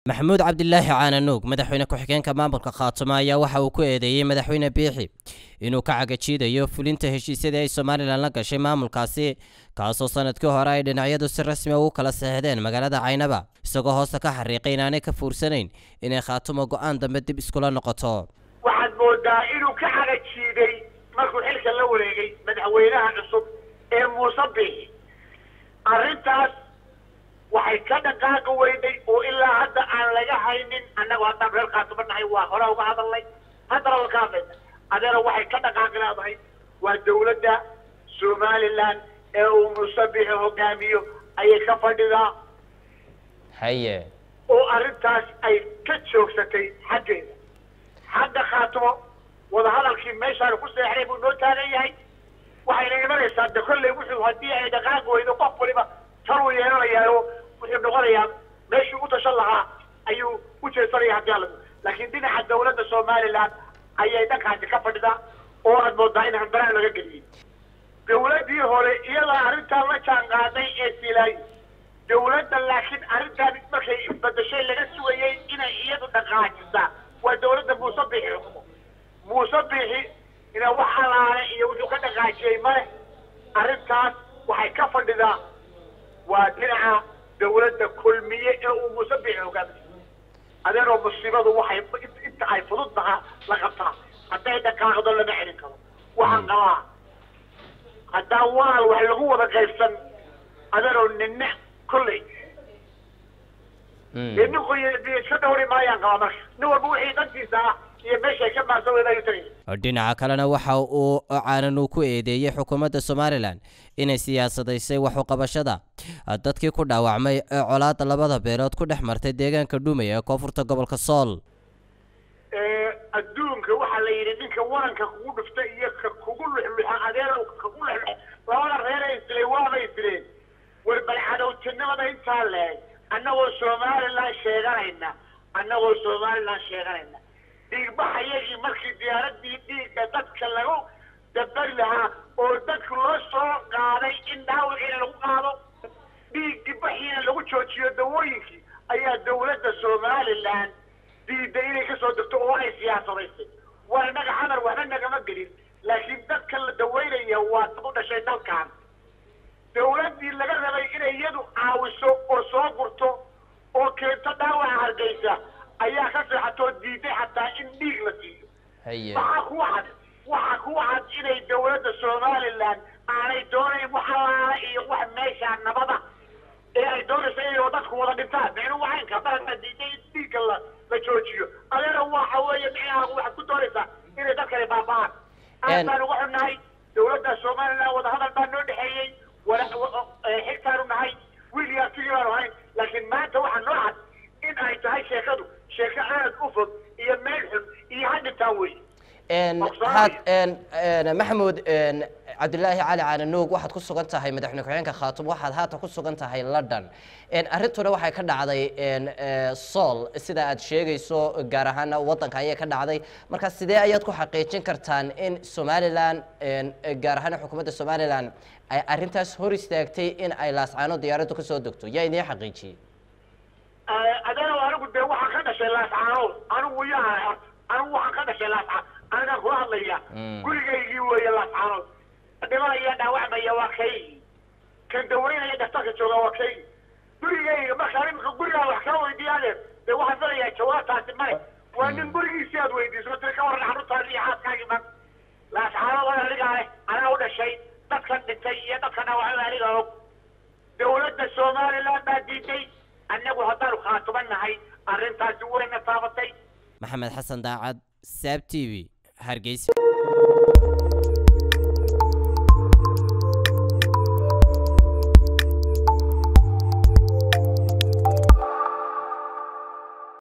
maxamuud cabdilaahi caananuug madaxweyne ku-xigeenka maamulka khaatumo ayaa waxa uu ku eedeeyey madaxweyne biixi inuu ka cagajiidayo fulinta heshiisyadii ay somalilan la gashay maamulkaasi kaasoo sanadkii hore ay dhinacyadu si rasmi ugu kala saxdeen magaalada caynaba isagoo hoosta ka xariiqay inaanay ka fuursanayn inay khaatumo go-aan dambe dib iskula noqoto waxaad moodaa inuu ka cagajiiday markuu xilka la wareegay madaxweynaha cusub ee muuse biixi arrintaas waxay ka dhaqaaqi weyday oo ilaa hadda aan laga haynin annagu haddaan reer khaatumo nahay waa hore uga hadalnay haddana waa ka hadlayna adeena waxay ka dhaqaaqi leedahay waa dawladda somalilan ee uu muuse biixi hogaamiyo ayay ka fadhidaa haye oo arrintaas ay ka joogsatay xaggeeda xagga khaatumo wadahadalkii meeshaan ku seexday buu noo taagan yahay waxayna imanaysaa de kolley wuxuu haddii ay dhaqaaqi weydo qof waliba tar uu yeelanayaayo wuxuu noqonayaa meeshuu u tashan lahaa ayuu u jeesanaya haddii alla laakiin dhinaca dawladda somalilan ayay dhankaasi ka fadhidaa oo aad moodaa in handaraan laga geliyey dawladdii hore iyadaa arrintaan la jaan qaaday ee silaayi dawladda laakiin arrintaan markay isbedeshay laga sugayey inay iyadu dhaqaajisaa waa dawladda muuse biixi xukumo muuse biixi ina wax alaale iyo wuxuu ka dhaqaajiyey male arrintaas waxay ka fadhidaa waa dhinaca dawladda kulmiye ee uu muuse biixi hogaamiyo adeeroo musiibadu waxay inta ay fudud taha la qabtaa hadday dhaqaaqdo lama celin karo waxaan qabaa haddaan waal wax lagu wada qaybsan adeeroo ninna kolley dee nin qoy iska dhawri maayaan qabaa marka nin walba wixii dantiisa ah iyo meeshay ka maarsan weyda ayuu tagaya dhinaca kalena waxa uu caananu ku eedeeyey xukuumadda somalilan inay siyaasadaysay waxuqabashada dadkii ku dhaawacmay ee colaada labada beelood ku dhex martay deegaanka dhumay ee koonfurta gobolka sool adduunka waxaa la yidhi ninka waranka kugu dhufta iyo ka kugu luxluxa adeer kagu luxlux labada reer ay isleen waabay isleen war bal cadowtinimada intaa leeg annagoo somalilan sheeganayna annagoo somalilan sheeganayna dhiigbaxayagii markii diyaaradii dhiigga dadka lagu dabari lahaa oo dadku loo soo qaaday in dhaawiciina lagu qaado dhiiggi baxiina lagu joojiyo dawooyinkii ayaa dawladda somalilan diiday inay kasoo degto oo ay siyaasadaysay waa innaga xamar waxba nagama gelin laakiin dadka la dawaynaya waa dad u dhashay dalkan dawladdii laga rabay inay iyadu caawiso oo soo gurto oo keento dhaawaca hargeysa ayaa ka seexatoo diiday xataa in dhiig la siiyo waxaa kuwa cad waxaa kuwa cad inay dawladda somalilan aanay doonayn wax alaala iyo wax meeshaa nabada ee ay doonayso inay dadku wada dhintaan micnuhu caynka dalka diiday in dhiigga la la joojiyo adeena waxa weeye micnaha waxaad ku doonaysaa inay dadkani baaba'aan aad baan uga xunnahay dawladda somalilan wadahadal baa noo dhexeeyey xigtaanu nahay wiil iyo artigii baanu hayn laakiin maanta waxaa noo cad in ay tahay sheekadu sheeko aad u fog iyo meel xun iyo hadhintaan wey maxamuud cabdilaahi cali caananuug waxaad ku sugan tahay madaxweyne ku-xigeenka khaatum waxaad haatan ku sugan tahay london arrintuna waxay ka dhacday sool sida aad sheegayso gaar ahaana waddanka ayay ka dhacday marka sidee ayaad ku xaqiijin kartaan in somalilan gaar ahaana xukuumadda somalilan ay arrintaas hor istaagtay in ay laascaano diyaaraddu kasoo degto yaa idiin xaqiijiyey adeero anigu dee waxaan ka dhashay laascaanood anigu yaa anigu waxaan ka dhashay laascaan anigaan kula hadlaya gurigaygii weeye laascaanood dhimanaya dhaawacmaya waa kaygii kan dawaynaya dhaftarka jooga waa kaygii gurigayga markaa imika gurigaa wax kaa weydiiyaadeer dee waxaan filayaa jawaabtaasi male waa nin gurigiisi aad weydiiso tiri ka waran carruurtaadi iyo xaaskaagii man laascaanood waa anigaa leh anaa u dhashay dadkan dhintay iyo dadkan dhaawacmay aniga og dawladda somalilan baa diiday annagu haddaanu khaatuman nahay arrintaasi wayna taabatay maxamed xasan daacad saab t v hargeysa